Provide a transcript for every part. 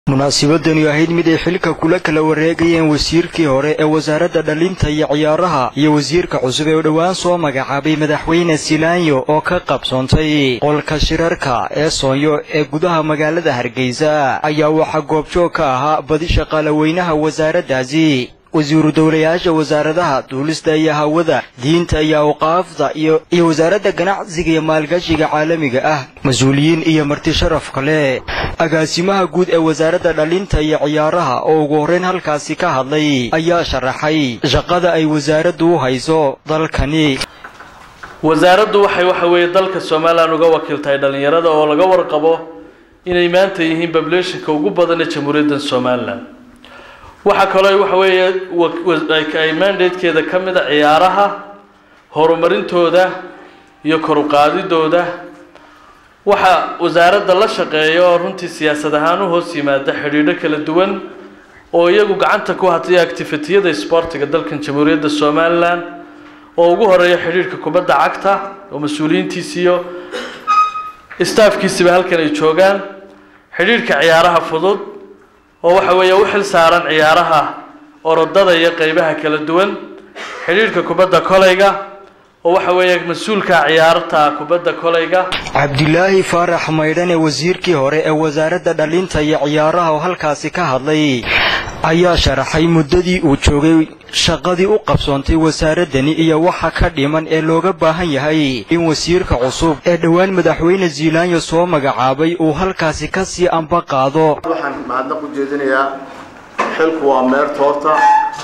munaasibadani ahayd mid ay xilka kula kala wareegayeen wasiirkii hore ee wasaaradda dhalinta iyo ciyaaraha iyo wasiirka cusub ee dhowaan soo magacaabay madaxweyne silaanyo oo ka qabsoontay qolka shirarka ee soonyo ee gudaha magaalada hargeysa ayaa waxaa goobjoog ka ahaa badi shaqaalaweynaha wasaaraddaasi wasiiru dowlayaasha wasaaradaha duulista iyo hawada diinta iyo awqaafda iyo wasaaradda ganacsiga iyo maalgashiga caalamiga ah mas-uuliyiin iyo marti sharaf kale agaasimaha guud ee wasaaradda dhalinta iyo ciyaaraha oo ugu horrayn halkaasi ka hadlay ayaa sharaxay shaqada ay wasaaraddu u hayso dalkani wasaaraddu waxay waxa weeye dalka somalilan uga wakiiltahay dhallinyarada oo laga warqabo inay maanta yihiin babulationka ugu badan ee jamhuuriyadda somalilan waxaa kaloo waxa weeye ay mandatekeeda ka mid a ciyaaraha horumarintooda iyo koruqaadidooda waxaa wasaaradda la shaqeeya oo runtii siyaasad ahaan u hoos yimaada xidhiidho kala duwan oo iyagu gacanta ku hataya activitiyada sboortiga dalkan jamhuuriyadda somalilan oo ugu horeeya xidhiidhka kubadda cagta oo mas-uuliyiintiisiiyo staafkiisiba halkan ay joogaan xidhiidhka ciyaaraha fudud oo waxa weeye u xil saaran ciyaaraha orodada iyo qeybaha kala duwan xidhiidhka kubadda kolayga oo waxa weeye mas-uulka ciyaarta kubadda kolayga cabdilaahi faarax maydhan ee wasiirkii hore ee wasaaradda dhalinta iyo ciyaaraha oo halkaasi ka hadlay ayaa sharaxay muddadii uu joogay shaqadii u qabsoontay wasaaraddani iyo waxa ka dhiman ee looga baahan yahay in wasiirka cusub ee dhowaan madaxweyne ziilaanyo soo magacaabay uu halkaasi ka sii amba qaado waxaan mahadnaq u jeedinayaa xilku waa meerta horta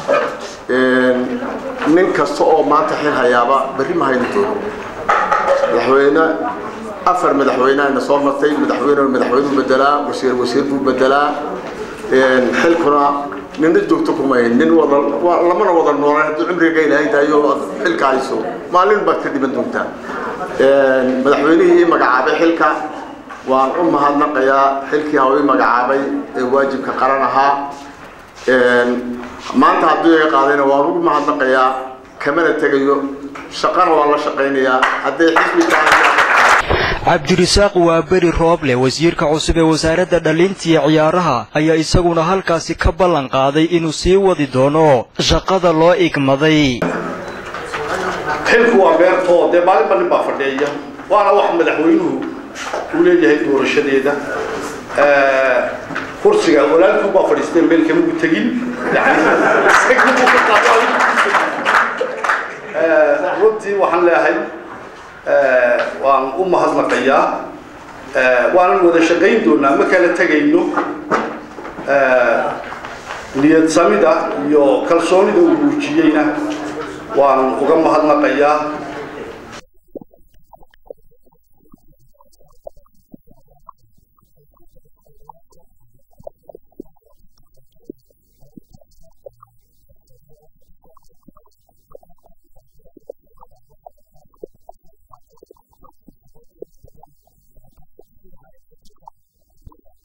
nin kasta oo maanta xil hayaaba berri ma hayni doono madaxweyne afar madaxweynehana soo martay madaxweyne madaxweynuu bedelaa wasiir wasiir buu bedelaa xilkuna nina joogto kumay nin wada lamana wada noolaan haddii cumriga ilaahay tahayo xilka hayso maalin baad ka dhiban doontaa madaxweynihii ii magacaabay xilka waan u mahadnaqayaa xilkii haw ii magacaabay ee waajibka qaran ahaa maanta hadduu iga qaadayna waan ugu mahadnaqayaa kamana tegayo shaqana waan la shaqaynayaa hadday xisbi tahay cabdirisaaq waa beri rooble wasiirka cusub ee wasaaradda dhalinta iyo ciyaaraha ayaa isaguna halkaasi ka ballan qaaday inuu sii wadi doono shaqada loo igmaday xilku waa beertoo dee maalinba nin baa fadhiya waana wax madaxweynuhu uu leeyahay doorashadeeda kursiga walaalkii baa fadhiistay meel kamagu tegin runtii waxaan leeyahay waan u mahadnaqayaa waanan wada shaqayn doonaa ma kala tegayno niyad samida iyo kalsoonida uu muujiyeyna waan uga mahadnaqayaa